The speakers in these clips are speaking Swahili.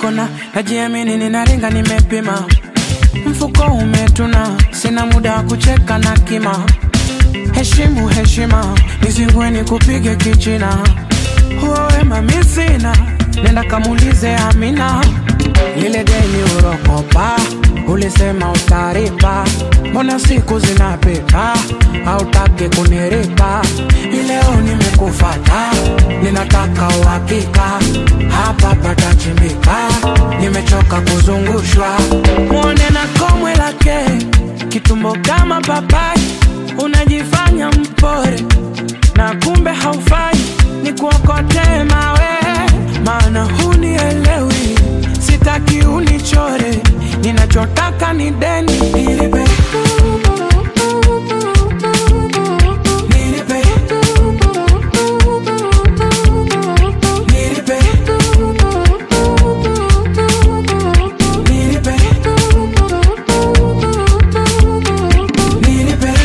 kona, najiamini ninaringa, nimepima mfuko umetuna, sina muda wa kucheka na kima. Heshimu heshima, nizingue nikupige kichina. Huo wema mi sina, nenda kamulize Amina. Lile deni urokopa, ulisema utaripa, mbona siku zinapita, hautaki kuniripa. Ileo nimekufata, ninataka uhakika, hapa patachimbika, nimechoka kuzungushwa. Mwone na komwe lake, kitumbo kama papai, unajifanya mpore na kumbe haufai, ni kuokotee mawe, maana hunielewi, sitaki unichore, ninachotaka ni deni nilipe, nilipe, nilipe, nilipe, nilipe.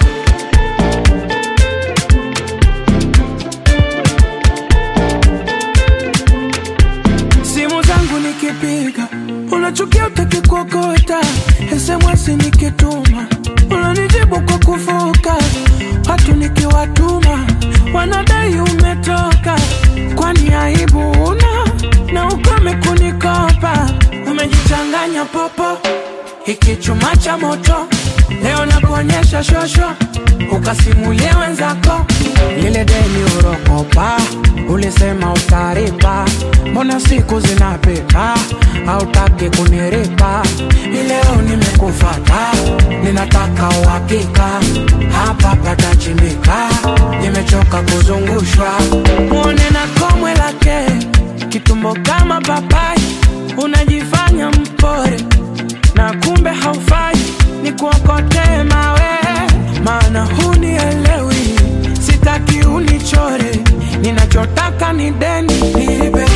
simu zangu nikipiga unachukia utaki kuokota SMS nikituma unanijibu kwa kufoka watu nikiwatuma wanadai umetoka kwani aibu una na ukome kunikopa umejichanganya popo hiki chuma cha moto leo nakuonyesha shosho ukasimulie wenzako lile deni urokopa ulisema utaripa mbona siku zinapita hautaki kuniripa ileo nimekufata ninataka uhakika hapa patachimbika nimechoka kuzungushwa mwone na komwe lake kitumbo kama papai unajifanya mpore na kumbe haufai ni kuokotee mawe maana hunielewi sitaki unichore ninachotaka ni deni nilipe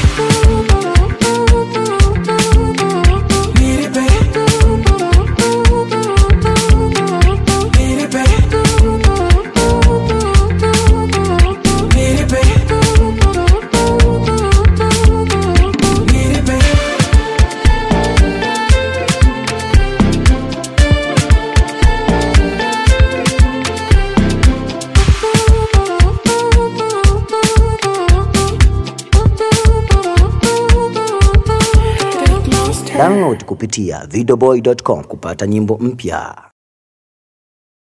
nilipe nilipe nilipe nilipe Download kupitia videoboy.com kupata nyimbo mpya.